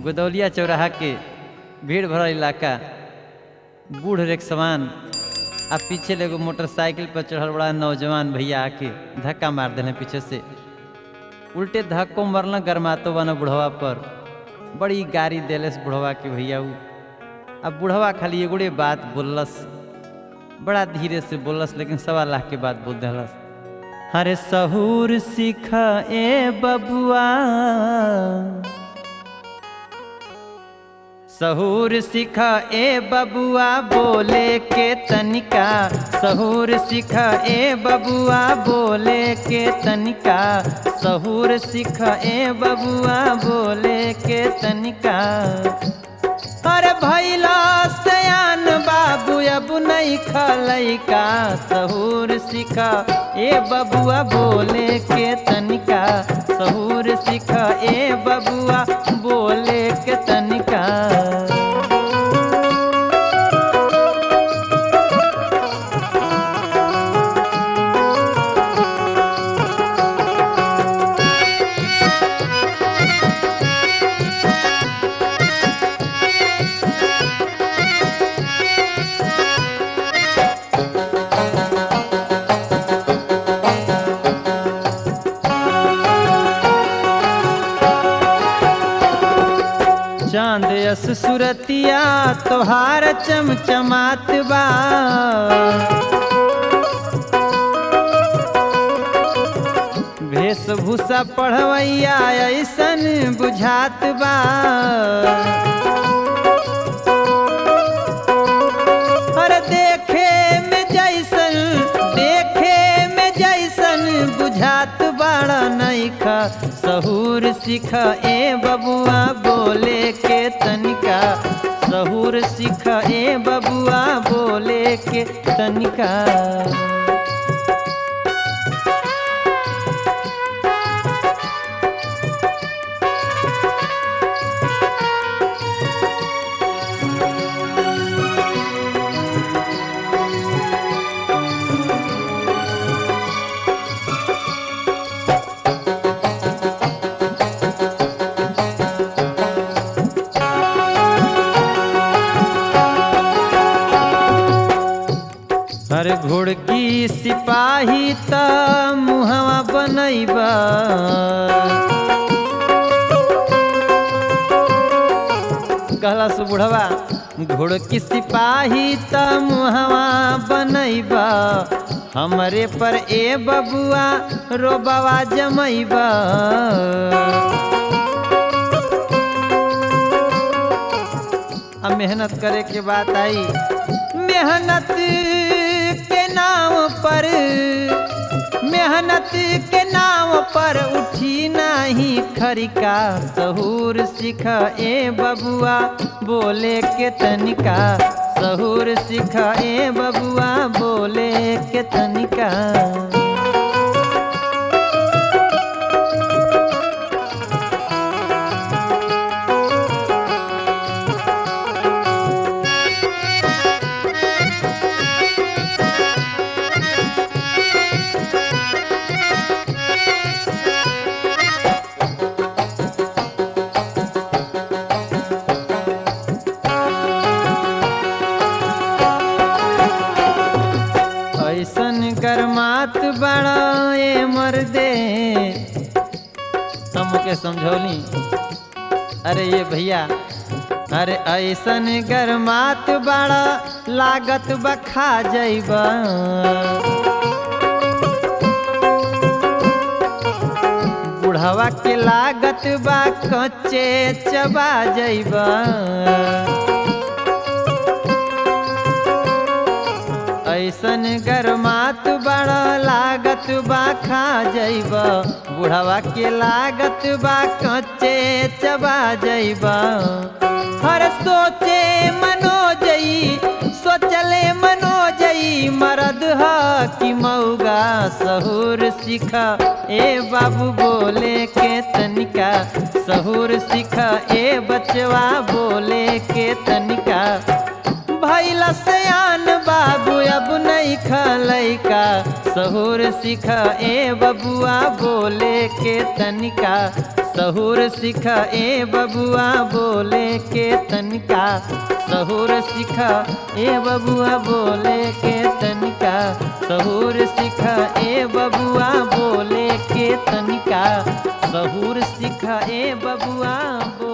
गोदौलिया चौराहा के भीड़ भरल इलाका बूढ़ रेख समान आ पीछे एगो मोटरसाइकिल पर चढ़ल बड़ा नौजवान भैया आके धक्का मार देने पीछे से उल्टे धक्को मरल गरमातो बना बुढ़वा पर बड़ी गारी देलस बुढ़वा के भैया ऊ अब बुढ़वा खाली एगोड़े बात बोललस बड़ा धीरे से बोललस लेकिन सवा लाख के बात बोल दिलस अरे सहूर सीख ए बबुआ सहूर सीख ए बबुआ बोले के तनिका सहूर सीख ए बबुआ बोले के तनिका सहूर सीख ए बबुआ बोले के तनिका अरे भैला सयान बाबू अब नहीं खलैका सहूर सीखा ए बबुआ बोले के तनिका सहूर सीखा ए बबुआ बोले के तनिका चांद यस सुरतिया तोहार चमचमात बा वेशभूषा पढ़वैया ऐसन बुझात बा अरे देखे में जैसन देखे में जैसन बुझात बड़ा नैखा सहूर सीख ए बबुआ बोले के तनिका सहूर सीख ए बबुआ बोले के तनिका हर घोड़की सिपाही त मुहवा बनैबा कहला सु बुढ़वा घोड़की सिपाही त मुहवा बनैबा हमरे पर ए बबुआ रोबवा जमैबा अब मेहनत करे के बात आई मेहनत के नाम पर मेहनत के नाम पर उठी नहीं खरिका सहूर सीख ए बबुआ बोले के तनिका सहूर सीख ए बबुआ बोले के तनिका ऐसन गरमात बड़ा ए मर्दे हमके समझौली अरे ये भैया अरे ऐसन गरमात बड़ा लागत बखा जैबा बुढ़वा के लागत बा कच्चे चबा जैबा ऐसन गरमात बड़ा लागत बा खा जैब बुढ़वा के लागत बा कच्चे चबा जैब हर सोचे मनो जई सोचले मनो जई मरद ह कि मऊगा सहूर सीख ए बाबू बोले के तनिका सहूर सीख ए बचवा बोले के तनिका भैला सयान बाबू अब नहीं खलैका सहूर सीख ए बबुआ बोले के तनिका सहूर सिखा ए बबुआ बोले के तनिका सहूर सिखा ए बबुआ बोले के तनिका सहूर सिखा ए बबुआ बोले के तनिका सहूर सिखा ए बबुआ बोले